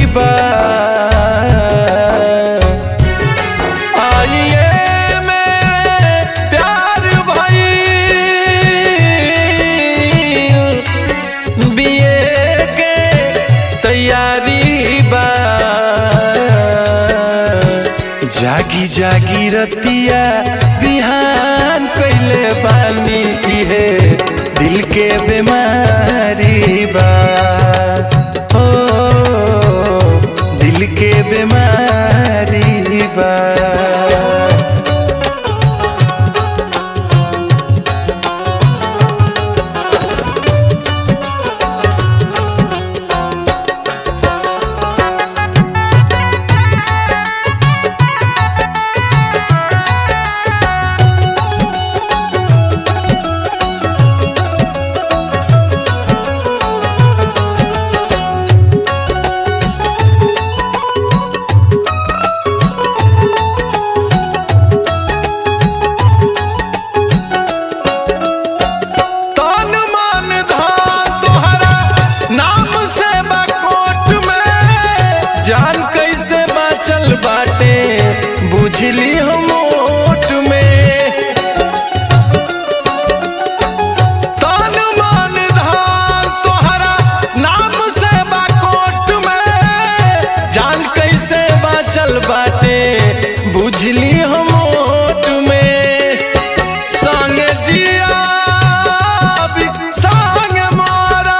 बा आइए मेरे प्यार भाई बीए के तैयारी बा जागी जागी रतिया बिहान कैले बानी इहे दिल के बीमारी बा ओ दिल के बीमारी बा तन मन धन तोहरा नाम से बकोट में जान कैसे बाचल बाटे बुझली हम ओट में तन मन धन तोहरा नाम से बकोट में जान कैसे बाचल बाटे बुझली हम ओट में संग जिया संग मारा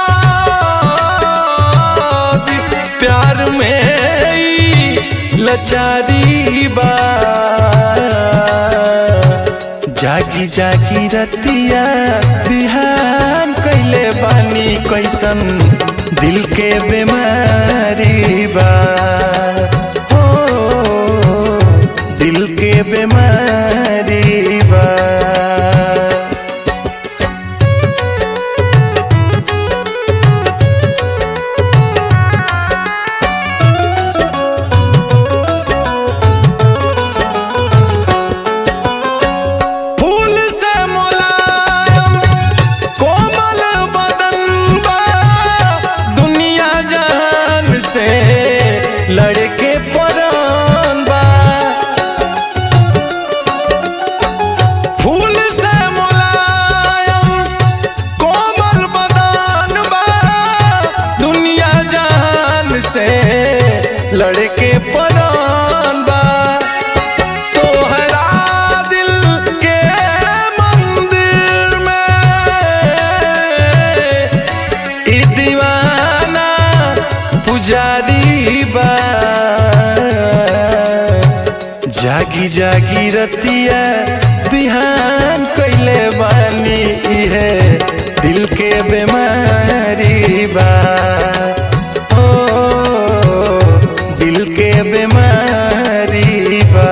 प्यार में ई लचारी बा जागी जागी रतिया बिहान कैले बानी कैसन दिल के बीमारी बा हो दिल के बीमारी बा फूल से मुलायम कोमल बदन बा दुनिया जहान से लड़के परान बा फूल से मुलायम कोमल बदन बा दुनिया जहान से लड़के परान बा तोहरा दिल के मंदिर में ई दीवाना पुजारी बा जागी जागी रतिया बिहान कैले बानी इहे दिल के बीमारी बा ओ दिल के बीमारी बा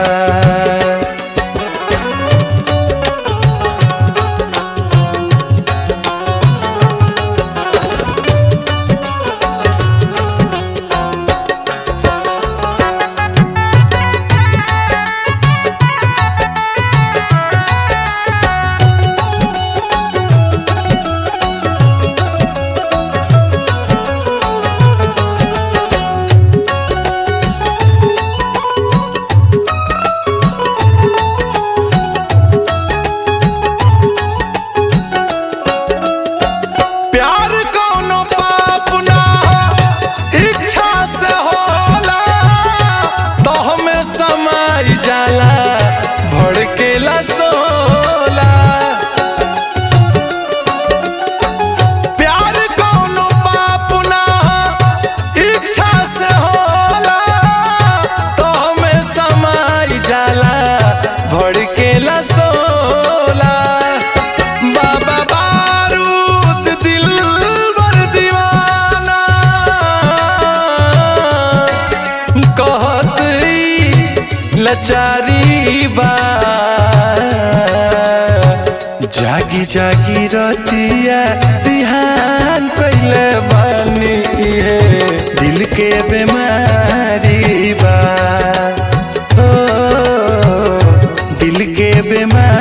प्यार कौनो पाप ना हो इच्छा से होला तो हमें समाई जाला भड़केला सोला प्यार कौनो पाप ना हो इच्छा से होला तो हमें समाई जाला भड़केला सोला बाबा बारूद दिल बर दीवाना कहत ई लचारी बा जागी जागी रतिया बिहान कैले बानी इहे दिल के बीमारी बा ओ दिल के बीमारी